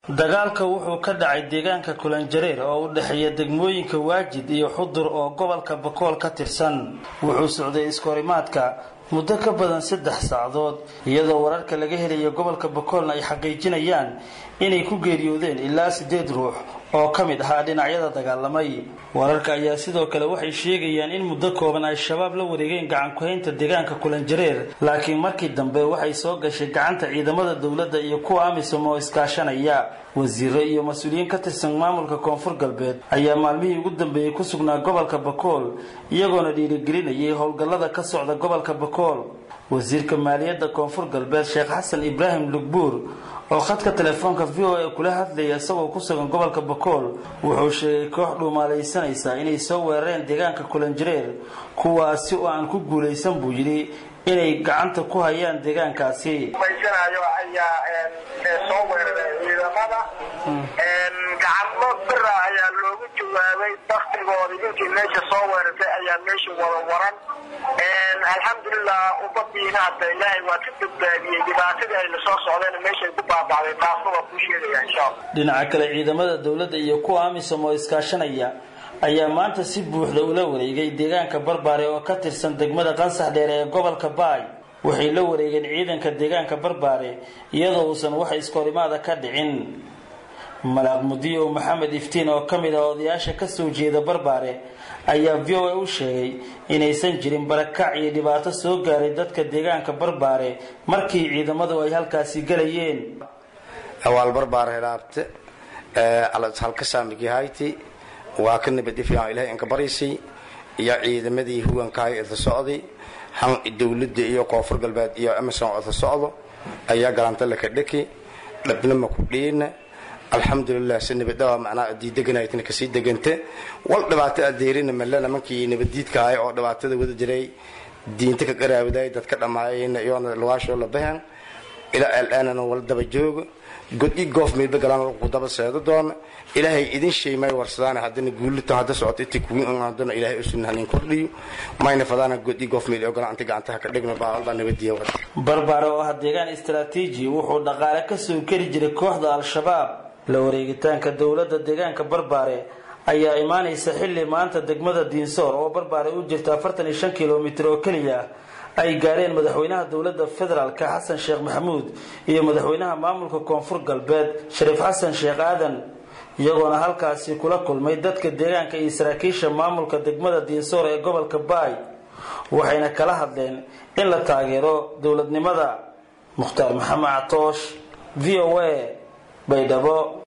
dagaalka wuxuu ka dhacay deegaanka kulanjareer oo u dhexeeya degmooyinka waajid iyo xudur oo gobolka bakool ka tirsan wuxuu socday iskahorimaadka muddo ka badan saddex saacadood iyadoo wararka laga helayo gobolka bakoolna ay xaqiijinayaan inay ku geeriyoodeen ilaa siddeed ruux oo ka mid ahaa dhinacyada dagaalamay wararka ayaa sidoo kale waxay sheegayaan in muddo kooban ay shabaab la wareegeen gacankuhaynta deegaanka kulanjareer laakiin markii dambe waxay soo gashay gacanta ciidamada dowladda iyo kuwa amisom oo iskaashanaya wasiiro iyo mas-uuliyiin ka tirsan maamulka koonfur galbeed ayaa maalmihii ugu dambeeyey ku sugnaa gobolka bakool iyagoona dhiirigelinayay howlgallada ka socda gobolka bakool wasiirka maaliyadda koonfur galbeed sheekh xasan ibraahim lugbuur oo khadka telefoonka v o a kula hadlaya isagoo ku sugan gobolka bakool wuxuu sheegay koox dhuumaalaysanaysa inay soo weerareen deegaanka kulanjareer kuwaasi oo aan ku guulaysan buu yidhi inay gacanta ku hayaan deegaankaasi ayaa soo weeraray ciidamada gacmo bira ayaa loogu jawaabay daktigooda ninkii meesha soo weerartay ayaa meesha wada waran alxamdulilah ummadiina hadda ilaahay waa ka badbaadiyey dhibaatadii ay lasoo socdeen meeshay ku baabacday taasna waa kuu sheegaya insha allah dhinaca kale ciidamada dowladda iyo kuwa amisom oo iskaashanaya ayaa maanta si buuxda ula wareegay deegaanka barbaare oo ka tirsan degmada qansax dheer ee gobolka baay waxay la wareegeen ciidanka deegaanka barbaare iyadoo uusan wax iskahorimaada ka dhicin malaaq mudiyow maxamed iftiin oo ka mid ah odayaasha kasoo jeeda barbaare ayaa v o a u sheegay inaysan jirin barakac iyo dhibaato soo gaaray dadka deegaanka barbaare markii ciidamadu ay halkaasi galayeen awaal barbaare helaabte halka saamigihayti waa ka nabad ifyaan ilahay inka baraysay iyo ciidamadii huwankahay ida socday han dowladda iyo koonfur galbeed iyo amison ida socdo ayaa galanta laka dheki dhabnama ku dhiina alxamdulilah si nabadhawa macnaa adii deganaytna kasii degante wal dhibaato adeerina male nimankii nabaddiidka ahay oo dhibaatada wada jiray diinta ka qaraawaday dadka dhammaayayna iyoona lugaashoo la bahan ilaa alaanana wala daba jooga god-i goof meydba galaan ku daba seedo doona ilaahay idin shay may warsadaan haddana guulita hadda socoto inta kuwiin haddana ilaahay usunan hanin kordhiyo mayna fadaana god-i goof meyd ogolaan inta gacantaha ka dhigno baa nabadiya wada barbaare oo ah deegaan istaraatiiji wuxuu dhaqaale kasoo geli jiray kooxda al-shabaab la wareegitaanka dowladda deegaanka barbaare ayaa imaanaysa xilli maanta degmada diinsoor oo barbaare u jirta afartan iyo shan kilomitir oo keliya ay gaareen madaxweynaha dowladda federaalka xasan sheekh maxamuud iyo madaxweynaha maamulka koonfur galbeed shariif xasan sheekh aadan iyagoona halkaasi kula kulmay dadka deegaanka iyo saraakiisha maamulka degmada diinsoor ee gobolka baay waxayna kala hadleen in la taageero dowladnimada mukhtaar maxamed catoosh v o a baydhabo